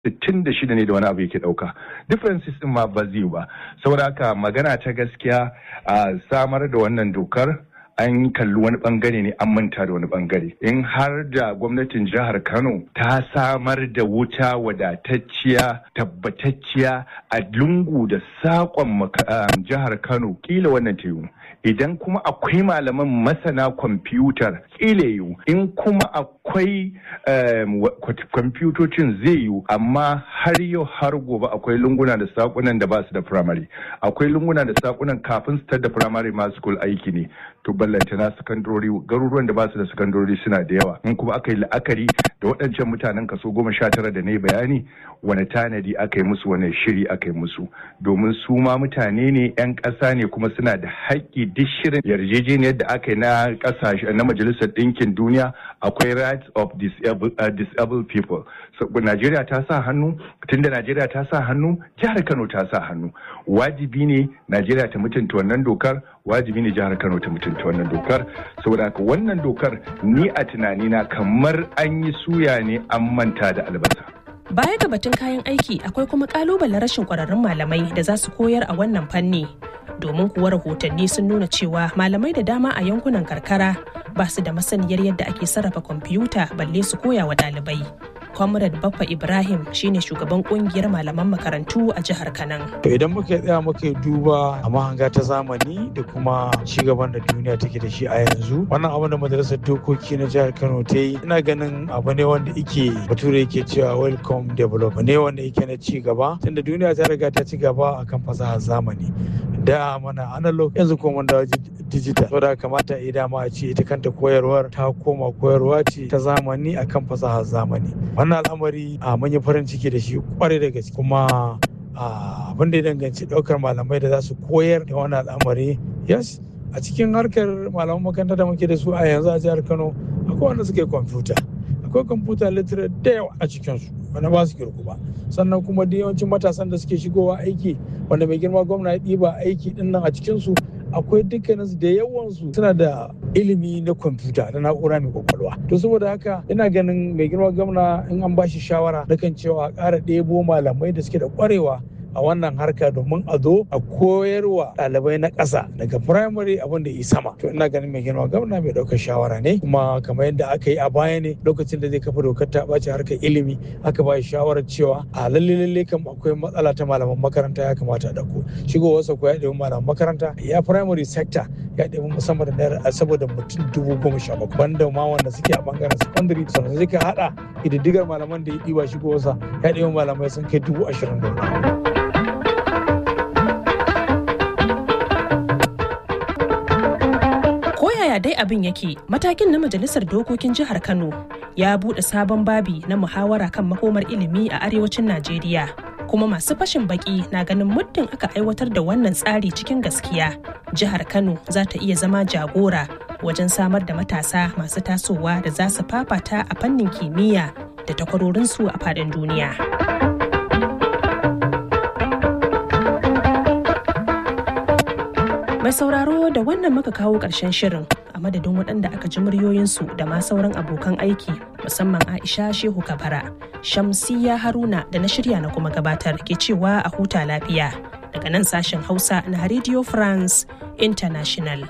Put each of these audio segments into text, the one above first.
66 ne da wani abu yake dauka differences din ma ba zai ba saboda haka magana ta gaskiya a samar da wannan dokar an kalli wani bangare ne an manta da wani bangare in har da gwamnatin jihar kano ta samar da wuta wadatacciya tabbatacciya a lungu da sakon jihar kano kila wannan ta yiwu idan kuma akwai malaman masana kwamfutar kila yiwu in kuma akwai kwamfutocin zai yiwu amma har yau har gobe akwai lunguna da sakunan da ba su da firamare akwai lunguna da sakunan kafin su da firamare ma school aiki ne to ballanta na sakandori garuruwan da ba su da sakandori suna da yawa in kuma aka yi la'akari da waɗancan mutanen kaso goma sha tara da na yi bayani wani tanadi aka yi musu wani shiri aka yi musu domin su ma mutane ne 'yan ƙasa ne kuma suna da haƙƙi duk shirin yarjejeniyar da aka yi na ƙasashe na majalisar ɗinkin duniya akwai rights of disabled, uh, disabled people so, Najeriya ta sa hannu tunda Najeriya ta sa hannu jihar Kano ta sa hannu wajibi ne Najeriya ta mutunta wannan dokar wajibi ne jihar Kano ta mutunta wannan dokar saboda haka wannan dokar ni a tunanina kamar an yi suya ne an manta da albasa Baya ga batun kayan aiki akwai kuma kalubalen rashin kwararrun malamai da za su koyar a wannan fanni. Domin kuwa rahotanni sun nuna cewa malamai da dama a yankunan karkara ba su da masaniyar yadda ake sarrafa kwamfuta balle su koya wa ɗalibai. Comrade Baffa Ibrahim shine shugaban kungiyar malaman makarantu a jihar Kanan. To idan muka tsaya muka duba a mahanga ta zamani da kuma cigaban da duniya take da shi a yanzu wannan abin da majalisar dokoki na jihar Kano ta yi ina ganin abu ne wanda ike bature yake cewa welcome development ne wanda yake na ci gaba tunda duniya ta riga ta ci gaba akan fasahar zamani da mana analog yanzu kuma mun dawo digital saboda kamata a dama a ce ita kanta koyarwar ta koma koyarwa ce ta zamani akan fasahar zamani wannan al'amari a mun yi farin ciki da shi kwarai da gaske kuma abin da ya danganci daukar malamai da za su koyar da wannan al'amari yes a cikin harkar malaman makaranta da muke da su a yanzu a jihar kano akwai wanda suke kwamfuta akwai kwamfuta literate da yawa a cikinsu wanda ba su kirku ba sannan kuma da yawancin matasan da suke shigowa aiki wanda mai girma gwamna ya ɗiba aiki din nan a cikinsu akwai dukkaninsu da yawansu suna da ilimi na kwamfuta da na'ura mai kwakwalwa to saboda haka ina ganin mai girma gwamna in an bashi shawara na kan cewa a ƙara ɗebo malamai da suke da ƙwarewa a wannan harka domin a zo a koyarwa ɗalibai na ƙasa daga firamare abin da yi sama to ina ganin mai girma gwamna mai ɗaukar shawara ne kuma kamar yadda aka yi a baya ne lokacin da zai kafa dokar ta ɓaci harkar ilimi aka ba shawarar cewa a lalle lalle kam akwai matsala ta malaman makaranta ya kamata a ɗauko shigowarsa ko ya ɗebi malaman makaranta ya firamare sector ya ɗebi musamman da naira saboda mutum dubu goma sha bakwai banda ma wanda suke a bangaren secondary sannan zai ka haɗa ƙididdigar malaman da ya ɗiba shigowarsa ya ɗebi malamai sun kai dubu ashirin da wani yaya dai abin yake matakin na majalisar dokokin jihar kano ya buɗe sabon babi na muhawara kan makomar ilimi a arewacin najeriya kuma masu fashin baki na ganin muddin aka aiwatar da wannan tsari cikin gaskiya jihar kano za ta iya zama jagora wajen samar da matasa masu tasowa da za su fafata a fannin kimiyya da takwarorinsu a faɗin duniya. Mai sauraro da wannan muka kawo ƙarshen shirin a madadin waɗanda aka ji muryoyinsu da ma sauran abokan aiki musamman Aisha Shehu Kabara, Shamsiya Haruna da na shirya na kuma gabatar ke cewa a huta lafiya daga nan sashen Hausa na Radio France International.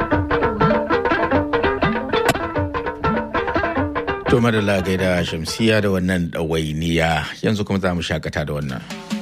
To madalla gaida Shamsiya da wannan ɗawainiya yanzu kuma za mu shakata da wannan.